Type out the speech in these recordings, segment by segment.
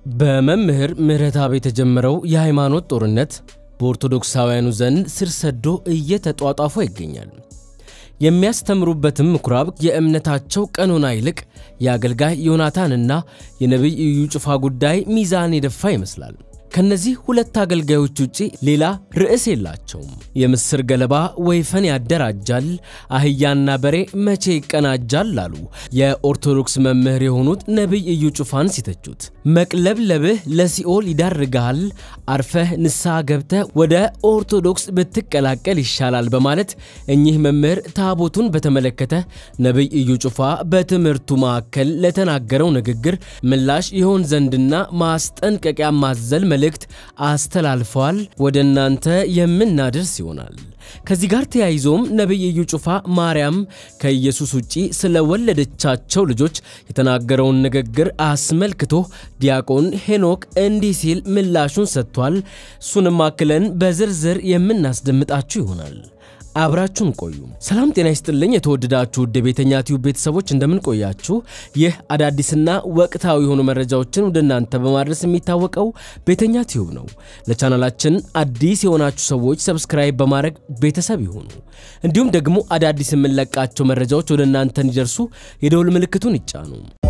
በመምህር ምህረተአብ የተጀመረው የሃይማኖት ጦርነት በኦርቶዶክሳውያኑ ዘንድ ስር ሰዶ እየተጧጧፈ ይገኛል። የሚያስተምሩበትም ምኩራብ የእምነታቸው ቀኖና ይልቅ የአገልጋይ ዮናታንና የነቢይ ኢዩ ጩፋ ጉዳይ ሚዛን የደፋ ይመስላል። ከነዚህ ሁለት አገልጋዮች ውጪ ሌላ ርዕስ የላቸውም። የምስር ገለባ ወይፈን ያደራጃል፣ አህያና በሬ መቼ ይቀናጃል አሉ የኦርቶዶክስ መምህር የሆኑት ነቢይ ኢዩ ጩፋን ሲተቹት። መቅለብለብህ ለሲኦል ይዳርግሃል፣ አርፈህ ንስሐ ገብተህ ወደ ኦርቶዶክስ ብትቀላቀል ይሻላል በማለት እኚህ መምህር ታቦቱን በተመለከተ ነቢይ ኢዩ ጩፋ በትምህርቱ ማዕከል ለተናገረው ንግግር ምላሽ ይሆን ዘንድና ማስጠንቀቂያ ማዘል መልእክት አስተላልፈዋል። ወደ እናንተ የምናደርስ ይሆናል። ከዚህ ጋር ተያይዞም ነቢይ ኢዩ ጩፋ ማርያም ከኢየሱስ ውጪ ስለወለደቻቸው ልጆች የተናገረውን ንግግር አስመልክቶ ዲያቆን ሄኖክ እንዲህ ሲል ምላሹን ሰጥቷል። እሱንም አክለን በዝርዝር የምናስደምጣችሁ ይሆናል። አብራችሁን ቆዩ። ሰላም ጤና ይስጥልኝ። የተወደዳችሁ ውድ የቤተኛ ቲዩብ ቤተሰቦች እንደምን ቆያችሁ? ይህ አዳዲስና ወቅታዊ የሆኑ መረጃዎችን ወደ እናንተ በማድረስ የሚታወቀው ቤተኛ ቲዩብ ነው። ለቻናላችን አዲስ የሆናችሁ ሰዎች ሰብስክራይብ በማድረግ ቤተሰብ ይሁኑ። እንዲሁም ደግሞ አዳዲስ የምንለቃቸው መረጃዎች ወደ እናንተ እንዲደርሱ የደውል ምልክቱን ይጫኑ።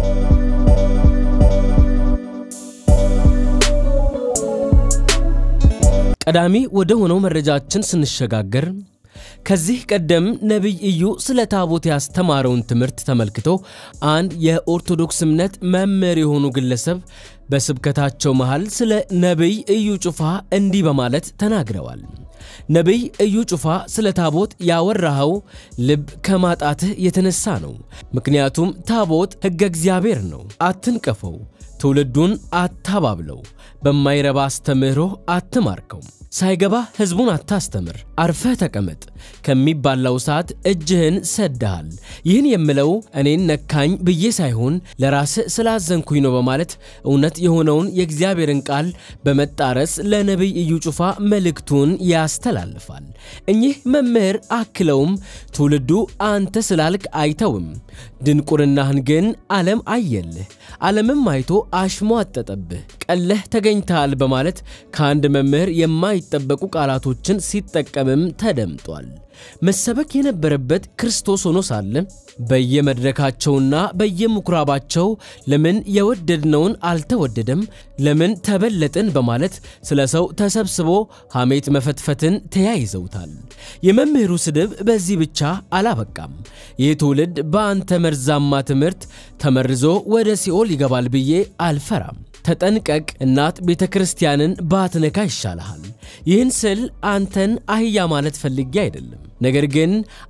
ቀዳሚ ወደ ሆነው መረጃችን ስንሸጋገር ከዚህ ቀደም ነቢይ ኢዩ ስለ ታቦት ያስተማረውን ትምህርት ተመልክቶ አንድ የኦርቶዶክስ እምነት መምህር የሆኑ ግለሰብ በስብከታቸው መሃል ስለ ነቢይ ኢዩ ጩፋ እንዲህ በማለት ተናግረዋል። ነቢይ ኢዩ ጩፋ ስለ ታቦት ያወራኸው ልብ ከማጣትህ የተነሳ ነው። ምክንያቱም ታቦት ሕገ እግዚአብሔር ነው። አትንቀፈው፣ ትውልዱን አታባብለው፣ በማይረባ አስተምህሮ አትማርከው ሳይገባ ሕዝቡን አታስተምር፣ አርፈህ ተቀመጥ፣ ከሚባላው ሰዓት እጅህን ሰድሃል። ይህን የምለው እኔን ነካኝ ብዬ ሳይሆን ለራስህ ስላዘንኩኝ ነው በማለት እውነት የሆነውን የእግዚአብሔርን ቃል በመጣረስ ለነቢይ ኢዩ ጩፋ መልእክቱን ያስተላልፋል። እኚህ መምህር አክለውም ትውልዱ አንተ ስላልክ አይተውም፣ ድንቁርናህን ግን ዓለም አየልህ፣ ዓለምም አይቶ አሽሟጠጠብህ፣ ቀለህ ተገኝተሃል በማለት ከአንድ መምህር የማይ ጠበቁ ቃላቶችን ሲጠቀምም ተደምጧል። መሰበክ የነበረበት ክርስቶስ ሆኖ ሳለ በየመድረካቸውና በየምኩራባቸው ለምን የወደድነውን አልተወደደም፣ ለምን ተበለጥን በማለት ስለ ሰው ተሰብስቦ ሐሜት መፈትፈትን ተያይዘውታል። የመምህሩ ስድብ በዚህ ብቻ አላበቃም። ይህ ትውልድ በአንተ መርዛማ ትምህርት ተመርዞ ወደ ሲኦል ይገባል ብዬ አልፈራም። ተጠንቀቅ፣ እናት ቤተ ክርስቲያንን ባትነካ ይሻልሃል። ይህን ስል አንተን አህያ ማለት ፈልጌ አይደለም። ነገር ግን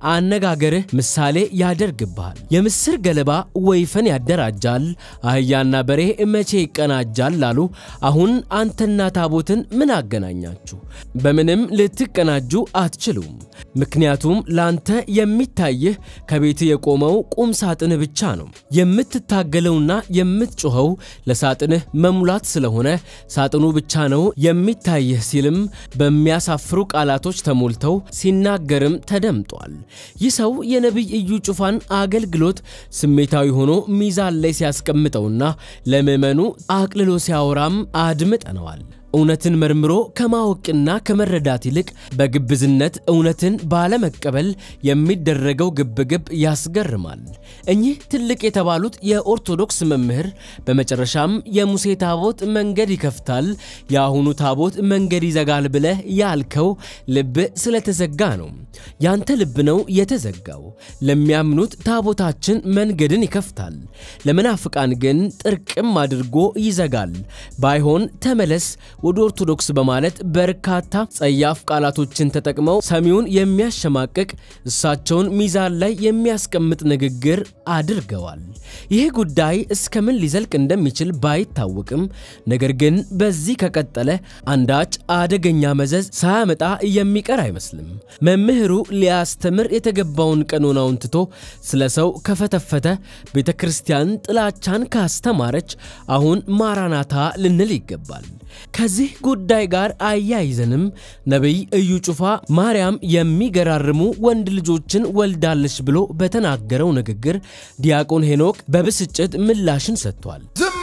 አነጋገርህ ምሳሌ ያደርግብሃል። የምስር ገለባ ወይፈን ያደራጃል፣ አህያና በሬ መቼ ይቀናጃል አሉ። አሁን አንተና ታቦትን ምን አገናኛችሁ? በምንም ልትቀናጁ አትችሉም። ምክንያቱም ላንተ የሚታይህ ከቤት የቆመው ቁም ሳጥንህ ብቻ ነው። የምትታገለውና የምትጮኸው ለሳጥንህ መሙላት ስለሆነ ሳጥኑ ብቻ ነው የሚታይህ ሲልም በሚያሳፍሩ ቃላቶች ተሞልተው ሲናገርም ተደምጧል። ይህ ሰው የነቢይ ኢዩ ጩፋን አገልግሎት ስሜታዊ ሆኖ ሚዛን ላይ ሲያስቀምጠውና ለምዕመኑ አቅልሎ ሲያወራም አድምጠነዋል። እውነትን መርምሮ ከማወቅና ከመረዳት ይልቅ በግብዝነት እውነትን ባለመቀበል የሚደረገው ግብግብ ያስገርማል። እኚህ ትልቅ የተባሉት የኦርቶዶክስ መምህር በመጨረሻም የሙሴ ታቦት መንገድ ይከፍታል፣ የአሁኑ ታቦት መንገድ ይዘጋል ብለህ ያልከው ልብ ስለተዘጋ ነው። ያንተ ልብ ነው የተዘጋው። ለሚያምኑት ታቦታችን መንገድን ይከፍታል፣ ለመናፍቃን ግን ጥርቅም አድርጎ ይዘጋል። ባይሆን ተመለስ ወደ ኦርቶዶክስ በማለት በርካታ ጸያፍ ቃላቶችን ተጠቅመው ሰሚውን የሚያሸማቅቅ እሳቸውን ሚዛን ላይ የሚያስቀምጥ ንግግር አድርገዋል። ይህ ጉዳይ እስከምን ሊዘልቅ እንደሚችል ባይታወቅም፣ ነገር ግን በዚህ ከቀጠለ አንዳች አደገኛ መዘዝ ሳያመጣ የሚቀር አይመስልም። መምህሩ ሊያስተምር የተገባውን ቀኖናውን ትቶ ስለ ሰው ከፈተፈተ፣ ቤተ ክርስቲያን ጥላቻን ካስተማረች አሁን ማራናታ ልንል ይገባል። ከዚህ ጉዳይ ጋር አያይዘንም ነቢይ ኢዩ ጩፋ ማርያም የሚገራርሙ ወንድ ልጆችን ወልዳለች ብሎ በተናገረው ንግግር ዲያቆን ሄኖክ በብስጭት ምላሽን ሰጥቷል። ዝም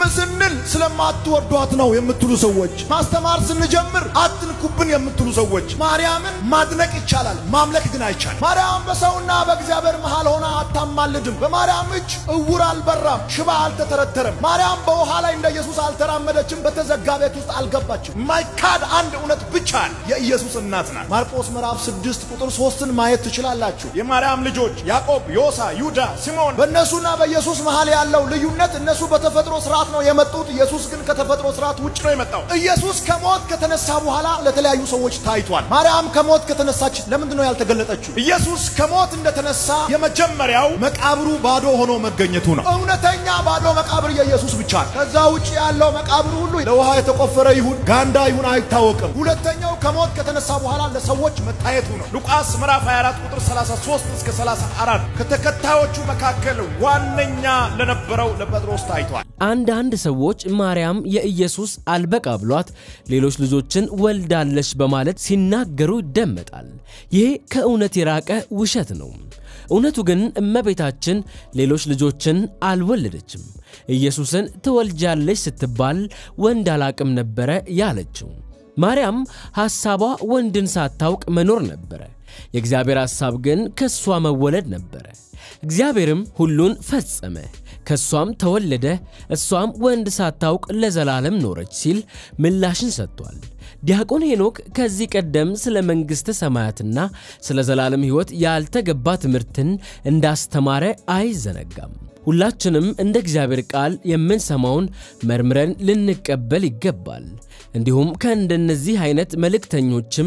ስንል ስለማትወዷት ነው የምትሉ ሰዎች፣ ማስተማር ስንጀምር አትንኩብን የምትሉ ሰዎች፣ ማርያምን ማድነቅ ይቻላል፣ ማምለክ ግን አይቻልም። ማርያም በሰውና በእግዚአብሔር መሃል ሆና አታማልድም። በማርያም እጅ እውር አልበራም፣ ሽባ አልተተረተረም። ማርያም በውሃ ላይ እንደ ኢየሱስ አልተራመደችም፣ በተዘጋ ቤት ውስጥ አልገባችም። ማይካድ አንድ እውነት ብቻ የኢየሱስ እናት ናት። ማርቆስ ምዕራፍ ስድስት ቁጥር ሶስትን ማየት ትችላላችሁ። የማርያም ልጆች ያዕቆብ፣ ዮሳ፣ ይሁዳ፣ ሲሞን በእነሱና በኢየሱስ መሃል ያለው ልዩነት እነሱ በተፈጥሮ ስርዓት ነው የመጡት። ኢየሱስ ግን ከተፈጥሮ ስርዓት ውጭ ነው የመጣው። ኢየሱስ ከሞት ከተነሳ በኋላ ለተለያዩ ሰዎች ታይቷል። ማርያም ከሞት ከተነሳች ለምንድን ነው ያልተገለጠችው? ኢየሱስ ከሞት እንደተነሳ የመጀመሪያው መቃብሩ ባዶ ሆኖ መገኘቱ ነው። እውነተኛ ባዶ መቃብር የኢየሱስ ብቻ ነው። ከዛ ውጭ ያለው መቃብር ሁሉ ለውሃ የተቆፈረ ይሁን ጋንዳ ይሁን አይታወቅም። ሁለተኛው ከሞት ከተነሳ በኋላ ለሰዎች መታየቱ ነው። ሉቃስ ምዕራፍ 24 ቁጥር 33 እስከ 34 ከተከታዮቹ መካከል ዋነኛ ለነበረው ለጴጥሮስ ታይቷል። አንዳንድ ሰዎች ማርያም የኢየሱስ አልበቃ ብሏት ሌሎች ልጆችን ወልዳለች በማለት ሲናገሩ ይደመጣል። ይሄ ከእውነት የራቀ ውሸት ነው። እውነቱ ግን እመቤታችን ሌሎች ልጆችን አልወለደችም። ኢየሱስን ትወልጃለች ስትባል ወንድ አላቅም ነበረ ያለችው። ማርያም ሐሳቧ ወንድን ሳታውቅ መኖር ነበረ። የእግዚአብሔር ሐሳብ ግን ከእሷ መወለድ ነበረ። እግዚአብሔርም ሁሉን ፈጸመ፣ ከእሷም ተወለደ፣ እሷም ወንድ ሳታውቅ ለዘላለም ኖረች ሲል ምላሽን ሰጥቷል። ዲያቆን ሄኖክ ከዚህ ቀደም ስለ መንግሥተ ሰማያትና ስለ ዘላለም ሕይወት ያልተገባ ትምህርትን እንዳስተማረ አይዘነጋም። ሁላችንም እንደ እግዚአብሔር ቃል የምንሰማውን መርምረን ልንቀበል ይገባል። እንዲሁም ከእንደነዚህ አይነት መልእክተኞችም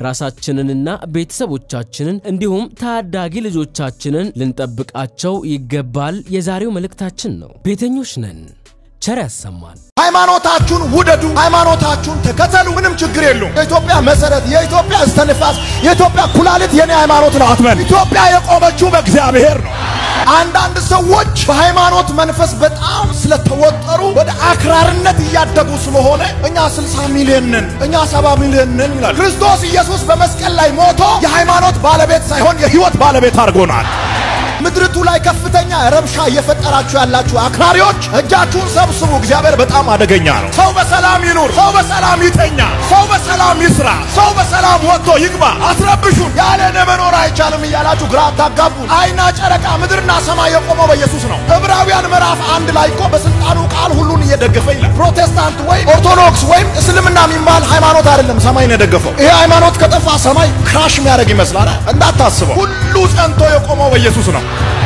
ራሳችንንና ቤተሰቦቻችንን እንዲሁም ታዳጊ ልጆቻችንን ልንጠብቃቸው ይገባል የዛሬው መልእክታችን ነው። ቤተኞች ነን። ቸር ያሰማን። ሃይማኖታችሁን ውደዱ፣ ሃይማኖታችሁን ተከተሉ። ምንም ችግር የለውም። የኢትዮጵያ መሰረት፣ የኢትዮጵያ እስተንፋስ፣ የኢትዮጵያ ኩላሊት የኔ ሃይማኖት ነው አትበል። ኢትዮጵያ የቆመችው በእግዚአብሔር ነው። አንዳንድ ሰዎች በሃይማኖት መንፈስ በጣም ስለተወጠሩ ወደ አክራርነት እያደጉ ስለሆነ እኛ 60 ሚሊዮን ነን፣ እኛ 70 ሚሊዮን ነን ይላል። ክርስቶስ ኢየሱስ በመስቀል ላይ ሞቶ የሃይማኖት ባለቤት ሳይሆን የህይወት ባለቤት አድርጎናል። ምድርቱ ላይ ከፍተኛ ረብሻ እየፈጠራችሁ ያላችሁ አክራሪዎች እጃችሁን ሰብስቡ። እግዚአብሔር በጣም አደገኛ ነው። ሰው በሰላም ይኑር፣ ሰው በሰላም ይተኛ፣ ሰው በሰላም ይስራ፣ ሰው በሰላም ወጥቶ ይግባ። አትረብሹን። ያለ እኔ መኖር አይቻልም እያላችሁ ግራ አታጋቡ። አይና ጨረቃ፣ ምድርና ሰማይ የቆመው በኢየሱስ ነው። ዕብራውያን ምዕራፍ አንድ ላይ እኮ በስልጣኑ ቃል ሁሉን እየደገፈ ይላል። ፕሮቴስታንት ወይም ኦርቶዶክስ ወይም እስልምና የሚባል ሃይማኖት አይደለም ሰማይን የደገፈው። ይሄ ሃይማኖት ከጠፋ ሰማይ ክራሽ የሚያደርግ ይመስላል። እንዳታስበው። ሁሉ ጸንቶ የቆመው በኢየሱስ ነው።